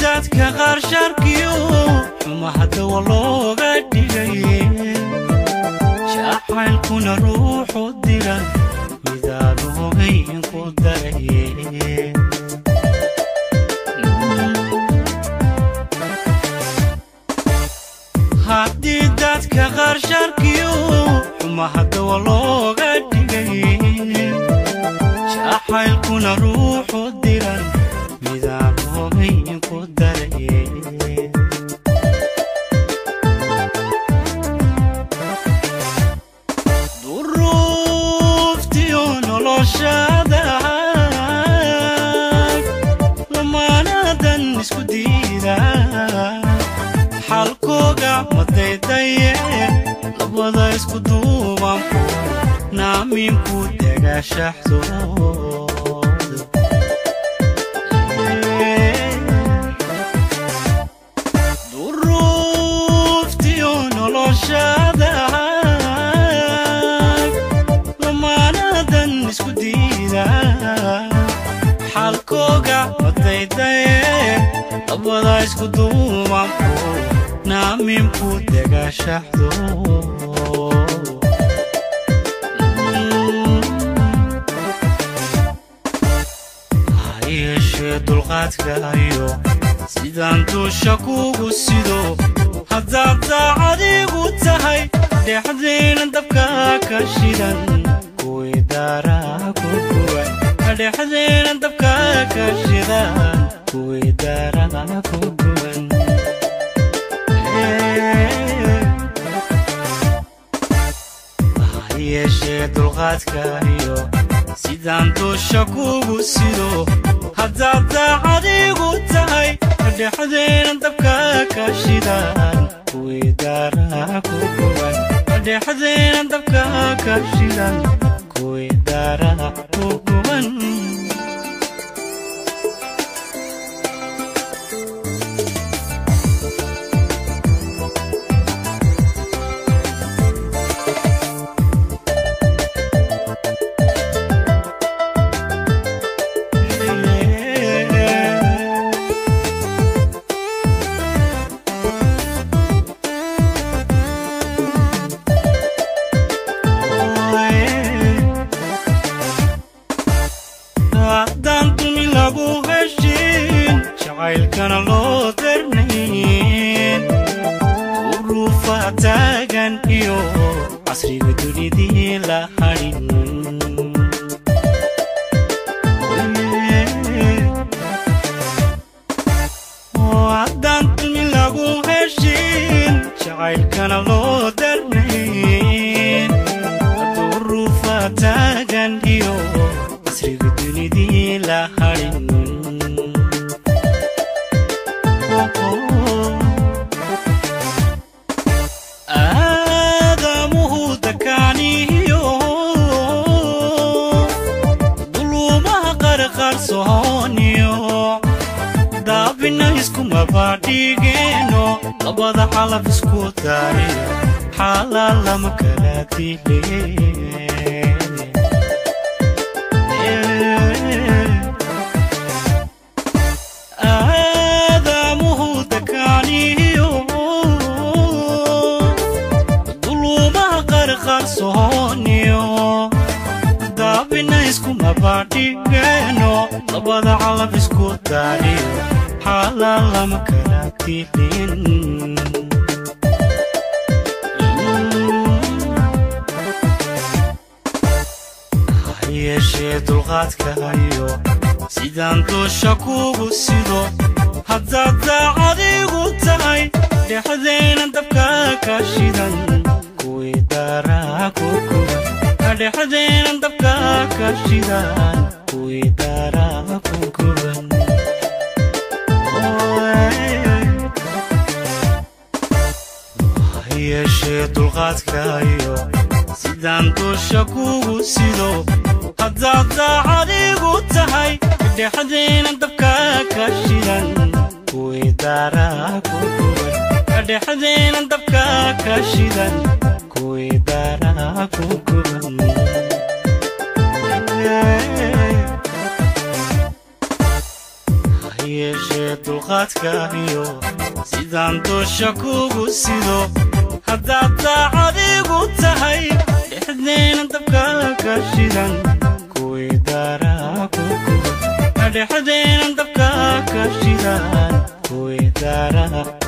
dadka qaar sharkiyo xuma haddawa looga dhigay jacaylkuna ruuxu dira midaan ogayn ku daraye haddii dadka qaar sharkiyo xuma haddawa looga dhigay jacaylkuna ruuxu dira midaan ogayn ku daraye duruuftiyo noloshada lamaanadan isku diida xalkooga madaydaye labada isku duuban naaminku degashaxdooda duruuftiyo noloshada lamaanadan isku diida xalkooga madaydaye labada isku duubanku naaminku degashaxdo ha yeeshee dulqaadkaayo sidaan duusha kugu sido haddaad daacadigu tahay dhexdayna dabka ka shidan kuwii daaraa ku guban dhexdayna dabka ka shidan kuwii daaraa ku guban ha yeeshee dulqaadkaayo sidaan duusha kugu sido haddaad daacadigu tahay dhexdayna dabka ka shidan kuwii daaraa ku guban dhexdayna dabka ka shidan kuwii daaraa ku guban haddaan dumi lagu heshin jacaylkana loo darnayn uruufa taagan iyo casriga dunidii la hadhin haddaan dumi lagu heshin jacaylkana loo darnayn uruufa taagan iyo casriga dunidii la hadhin aadamuhu dakaaniyo duluumaha qarqarsooniyo daabina iskumabadhigeeno labada xalaf isku daariyo xaalaa lama kala dile aadamuhu dakaaniyo duluumaha qarqarsooniyo daabina iskumabadhigeeno labada calab isku daariyo xaalaa lama kala dilin ha yeeshee dulqaadkaayo sidaan duusha kugu sido haddaad daacadigu tahay dhexdayna dabka ka shidan kuwii daaraa ku guban dhexdayna dabka ka shidan kuwii daaraa ku guban ha yeeshee dulqaadkaayo sidaan duusha kugu sido haddaad daacadigu tahay dhexdayna dabka ka shidan kuwii daaraa ku guban dhexdayna dabka ka shidan kuwii daaraa ku guban ha yeeshee dulqaadkaahiyo sidaan doosha kugu sido haddaad daacadigu tahay dhexdeena dabkaa ka shidan kuwii daaraa ku guba dhexdeena dabkaa ka shidan kuwii daaraa